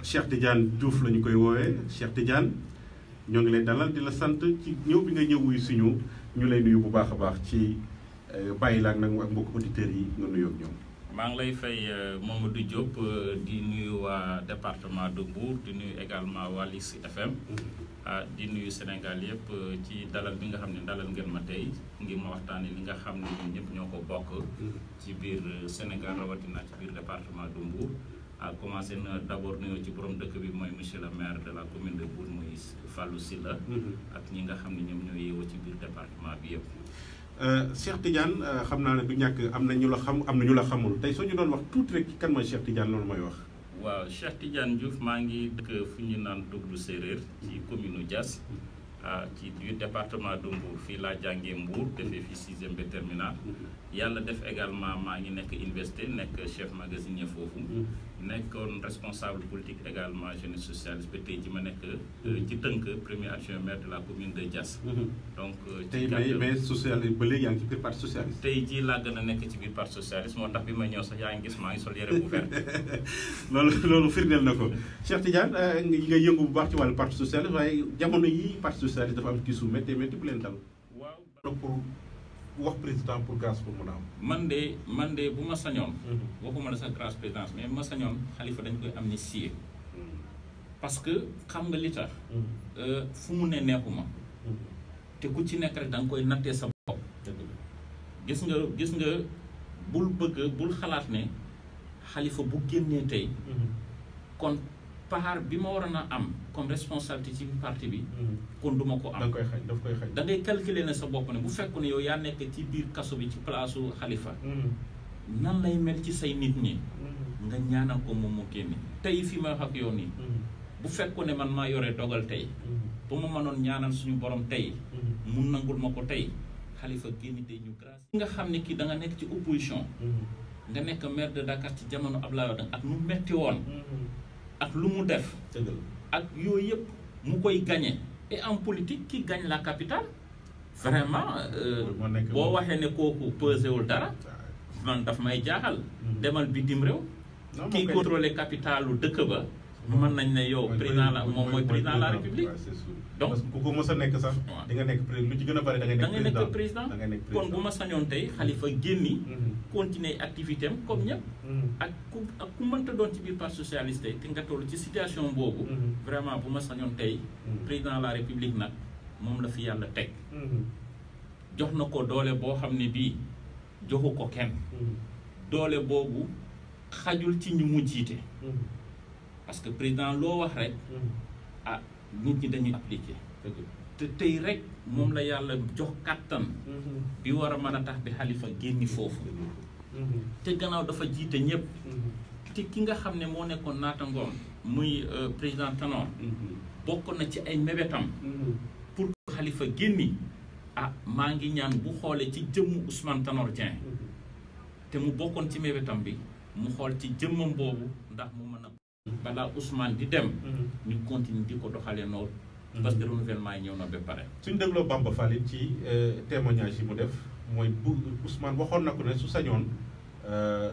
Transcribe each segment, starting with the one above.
Cheikh Tidiane Diouf la ñu koy woowee Cheikh Tidiane ñoo ngi lay dalal di la sant ci ñëw bi nga ñëw wuy suñu ñu lay nuyu bu baax a baax ci bàyyi la ak nag ak mbokk auditeurs yi nga nuyoo ak ñoom. maa ngi lay fay Mamadou Diop di nuyu waa département de Mbour di nuyu également waa Lis FM. ah di nuyu Sénégal yëpp ci dalal bi nga xam ne dalal ngeen ma tey ngir ma waxtaanee li nga xam ne ñun ñëpp ñoo ko bokk. ci biir Sénégal rawatina ci biir département de Mbour. a commencé na d' abord nuyoo ci borom dëkk bi mooy monsieur le maire de la commune de Mbour muy Fallou Sylla ak ñi nga xam ne ñoom ñoo yeewoo ci biir département bi yëpp. Cheikh Tidiane xam naa ne du ñàkk am na ñu la xam am na ñu la xamul tey soo ñu doon wax tuuti rek kan mooy Cheikh Tidiane loolu mooy wax. waaw Cheikh Tidiane Diouf maa ngi dëkk fu ñu naan Duglu Séeréer ci commune Diass ci biir département de Mbour fii laa jàngee Mbour defee fi sixième ba terminal yàlla def également maa ngi nekk université nekk chef magasinier foofu nekkoon responsable politique également jeunesse socialiste ba tey ji ma nekk ci tënk premier adjoint maire de la commune de Diass donc tey mais mais socialiste ba léegi yaa ngi ci biir parti socialiste tey jii laa gën a nekk ci biir parti socialiste moo tax bi ma ñëw sax yaa ngi gis maa ngi sol yére bu vert loolu loolu firndeel na ko Cheikh Tidiane yi nga yëngu bu baax ci wàllu parti socialiste waaye jamono yi parti socialiste dafa am kiisu métti métti bu leen dal waaw pour wax président pour grâce pour mun a am man de man de bu ma sañoon waxuma la sax grâce présidence mais bu ma sañoon xalifa dañ koy amnistier parce que xam nga li tax fu mu ne neexuma te ku ci nekk rek da nga koy nattee sa bopp gis nga gis nga bul bëgg bul xalaat ne xalifa bu génnee tey kon part bi ma waroon a am comme responsabilité ci parti bi kon duma ko da am koy xañ daf koy xañ da ngay calculer ne sa bopp ne bu fekk ne yow yaa nekk ci biir kaso bi ci place xalifa nan lay mel ci say nit ñi nga ñaanal ko moom mu génne tey fi ma wax ak yow nii bu fekkoon ne man maa yore dogal tey ba ma mënoon ñaanal suñu borom tey mu nangul ma ko tey xalifa génn tey ñu grâce nga xam ne kii da nga nekk ci opposition nga nekk maire de Dakar ci jamono Abdoulaye Wade ak nu metti woon ak lu mu def dëgg la ak yooyu yëpp mu koy gagné et en politique qui gagne la capitale vraiment euh, moo nekk boo waxee ne kooku pesé wul dara man daf may jaaxal demal bitim réew non kii contrôlé capitalu dëkk ba mën nañ ne yow président la moom mooy président de la république donc parce que ku ko mës a nekk sax waaw. di nga nekk président lu ci gën a bari da ngay da nekk ngay nekk président da ngay nekk kon bu ma sañoon tey xalifa génni Mhm. continuer activité am comme ñëpp Mhm. ak ku ak ku mënta doon ci biir parti socialiste te nga toll ci situation boobu Mhm. vraiment bu ma sañoon tey Mhm. président de la république nag moom la fi yàlla teg Mhm. jox na ko doole boo xam ne bii joxu ko kenn Mhm. doole boobu xajul ci ñu mu jiite Mhm. parce que président loo wax rek Mhm. ah nit ñi dañuy appliquer dëgg la. te tey rek moom la yàlla jox kàttan Mhm. bi war a mën a tax bi xalifa génni foofu Mhm. te gannaaw dafa jiite ñëpp Mhm. te ki nga xam ne moo nekkoon naatangoom muy euh, président Tanor Mhm. bokk na ci ay mébétam Mhm. pour que xalifa génni ah maa ngi ñaan bu xoolee ci jëmmu Ousmane Tanor Dieng te mu bokkoon ci mébétam bi mu xool ci jëmmam boobu ndax mu mën a balaa Ousmane di dem Mhm. ñu continue di ko doxalee noonu Mhm. parce que renouvellement yi ñëw na ba pare suñ dégloo Bamba Fall it ci euh, témoignage yi mu def mooy bu Ousmane waxoon na ko ne su sañoon euh,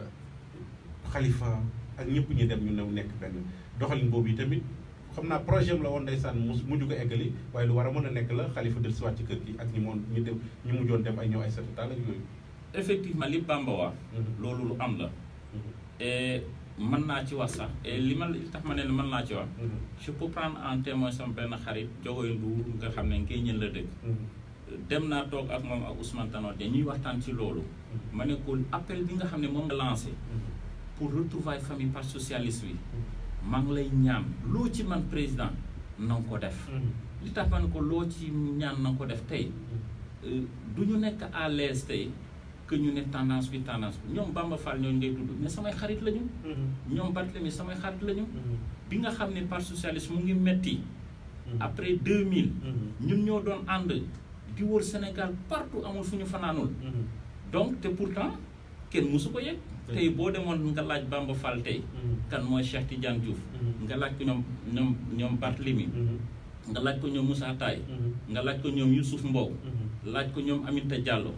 Khalifa ak ñëpp ñi dem ñu new nekk benn doxalin boobu yi tamit xam naa projet am la woon ndeysaan mu mujj ko eggali waaye lu war a mën a nekk la Khalifa del siwaat ci kër gi ak ñi moon ñu dem ñu mujjoon dem ay ñëw ay setataal ak yooyu effectivement li Bamba wax Mhm. loolu lu am la Mhm. et mën naa ci wax sax et li ma li tax ma ne mën naa ci wax Mhm. je peux prendre en témoin sama benn xarit Jogoy Ndour nga xam ne ngay ñën la dëkk Mhm. dem naa toog ak moom ak Ousmane Tanor Dieng ñuy waxtaan ci loolu ma ne ko appel bi nga xam ne moom nga lancé pour retrouvailles famille parti socialiste bi maa ngi lay ñaan loo ci man président na nga ko def li tax ma ne ko loo ci ñaan na nga ko def tey euh, du ñu nekk à l'aise tey que ñu ne tendance bi tendance bi ñoom Bamba Fall ñooñu ngay tudd mais samay xarit lañu Mhm. ñoom Barthélemy samay xarit lañu Mhm. bi nga xam ne parti socialiste mu ngi metti Mhm. après 2000 Mhm. ñun ñoo doon ànd di wër Sénégal partout amul fu ñu fanaanul Mhm. donc te pourtant kenn musu ko yëg Dëgg. tey boo demoon nga laaj Bamba Fall tey Mhm. kan mooy Cheikh Tidiane Diouf Mhm. nga laaj ko ñoom ñoom ñoom Barthélemy Mhm. nga laaj ko ñoom Moussa Taye Mhm. nga laaj ko ñoom Youssouf Mbow Mhm. laaj ko ñoom Aminata Diallo Mhm.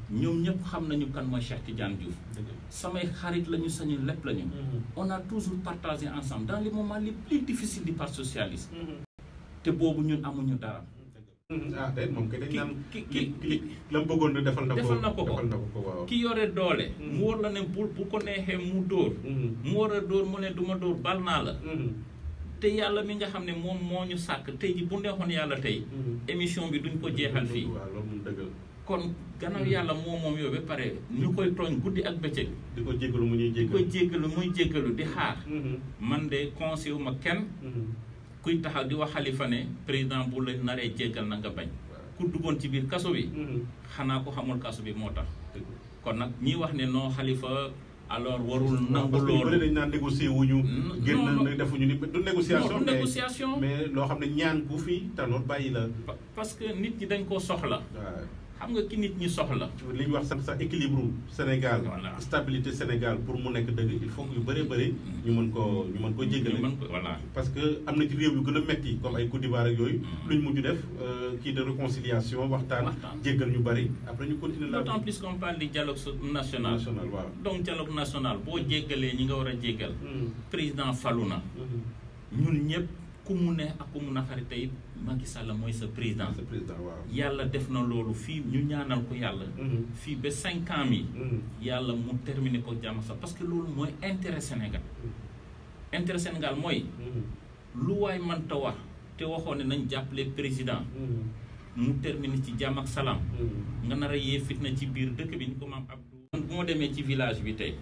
ñoom ñëpp xam nañu kan mooy Cheikh Tidiane Diouf dëgg samay xarit lañu sañu lépp lañu on a toujours partagé ensemble dans les moments les plus difficiles du parti socialiste te boobu ñun amuñu dara ah déet moom kay dañ ki naan ki ki ki ki la mu bëggoon defal na ko Defal na ko ko. defal na ko ko waaw. ki yore doole Mm. mu war la ne bu bu ko neexee mu dóor mu war a dóor mu ne du ma dóor bal naa la te yàlla mi nga xam ne moom moo ñu sàkk tey ji bu neexoon yàlla tey émission bi duñ ko jeexal fii waaw loolu moom dëgg la kon gannaaw yàlla moom moom yow ba pare ñu koy tooñ guddi ak bëccëg di ko jéggalu mu ñuy di koy jéggal jéggalu muy jéggalu di xaar man de conseil wu ma kenn kuy taxaw di wax xalifa ne président bu la naree jéggal na nga bañ ku duggoon ci biir kaso bi xanaa ko xamul kaso bi moo tax kon nag ñi wax ne non xalifa alors warul nangu parce que ñu bëri loolu dañ naan négocier wuñu Non, génn non, na defuñu ni du négociation non du mais négociation mais loo xam ne ñaan ku fi tanoor bàyyi la Pa- parce que nit ñi dañ koo soxla waaw xam nga ki nit ñi soxla li ñu wax sax sax équilibre Sénégal Voilà. stabilité Sénégal pour mu nekk dëgg il faut que yu bëree bëri ñu mën koo ñu mën koo jéggale ñu mën ko voilà parce que am na ci réew yu gën a metti comme ay Côte d'Ivoire ak yooyu Mm. luñ mujj def euh, kii de réconciliation waxtaan Waxtaan. jéggal ñu bëri après ñu continuer la d'autant plus qu'on parle du dialogue so- national national waaw donc dialogue national boo jéggalee ñi nga war a jéggal Mm. président falu na Mhm. ñun ñëpp ku mu ne ak ku mu naqari tey Macky Sall mooy sa président sa président waaw yàlla def na loolu fii ñu ñaanal ko yàlla Mhm. fii ba cinq ans mi Mhm. yàlla mu terminer ko jàmm sax parce que loolu mooy intérêt Sénégal intérêt Sénégal mooy Mhm. lu waay mënta wax te waxoon ne nañ jàppale président Mhm. mu terminer ci jàmm ak salaam Mhm. nga nar a yee fitna ci biir dëkk bi ni ko maam Abdou man bu ma demee ci village bi tey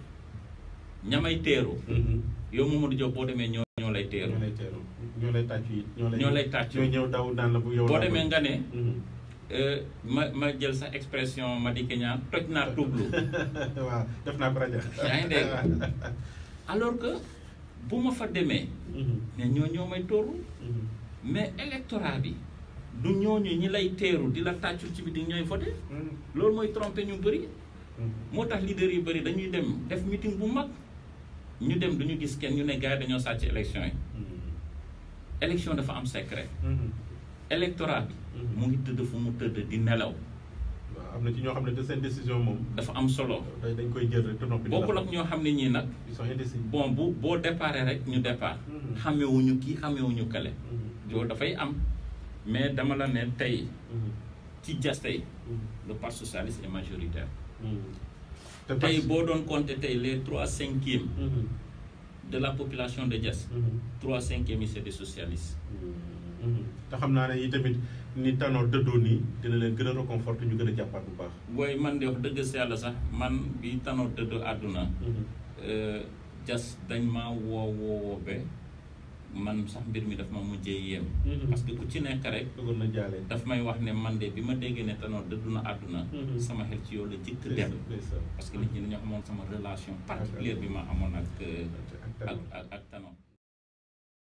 ñamay teeru Mhm. yow Mamadou Diop boo demee ñoo ñoo lay teeru ñoo lay teeru ñoo lay tàccu it ñoo lay ñoo lay tàccu. ñoo ñëw daw naan la bu yow boo laa demee bëgg. nga ne Mhm. euh, ma ma jël sa expression ma di keñaan toj naa tublu waaw def naa ko rajo yaa ngi dégg alors que bu ma fa demee Mhm. ne ñoo ñoo may tooru Mhm. mais électorat bi du ñooñu ñi lay teeru di la tàccul ci bi di ñooy voté Mhm. loolu mooy trompé ñu bëri Mhm. moo tax leader yu bëri dañuy dem def meeting bu mag ñu dem duñu gis kenn ñu ne gars yi dañoo sàcc élection yi Mhm. élection dafa am secret Mhm. électorat bi Mhm. mu ngi tëdd fu mu tëdd di nelaw waaw am na ci ñoo xam ne te seen décision moom dafa am solo dañ dañ koy jël rek te noppi di la bokkul ak xam. ñoo xam ne ñii nag ils sont indécis bon bu boo déparé rek ñu départ Mhm. xamewuñu kii xamewuñu kale Mhm. loolu dafay am mais dama la ne tey Mhm. ci jas tey Mhm. le parti socialiste est majoritaire Mhm. te tey parce- boo doon compter tey les trois cinquièmes Mhm. de la population de Diass Mhm. trois cinquièmes yi c'est des socialistes Mhm. te xam naa ne yi tamit ni Tanor dëddoo nii dina leen gën a réconforter ñu gën a jàppaat bu baax. booy man de wax dëgg si yàlla sax man bi Tanor dëdd àdduna euh, Diass dañ maa woo woo woo ba man sax mbir mi daf ma mujjee yéem Mhm. parce que ku ci nekk rek bëggoon na jaale. daf may wax ne man de bi ma déggee ne Tanor dëddu na àdduna Mhm. sama xel ci yow la jëkk dem ndeysaan, ndeysaan. parce que nit ñi dañoo amoon sama relation particulière bi ma amoon ak euh, ak ak Tanor. ak ak Tanor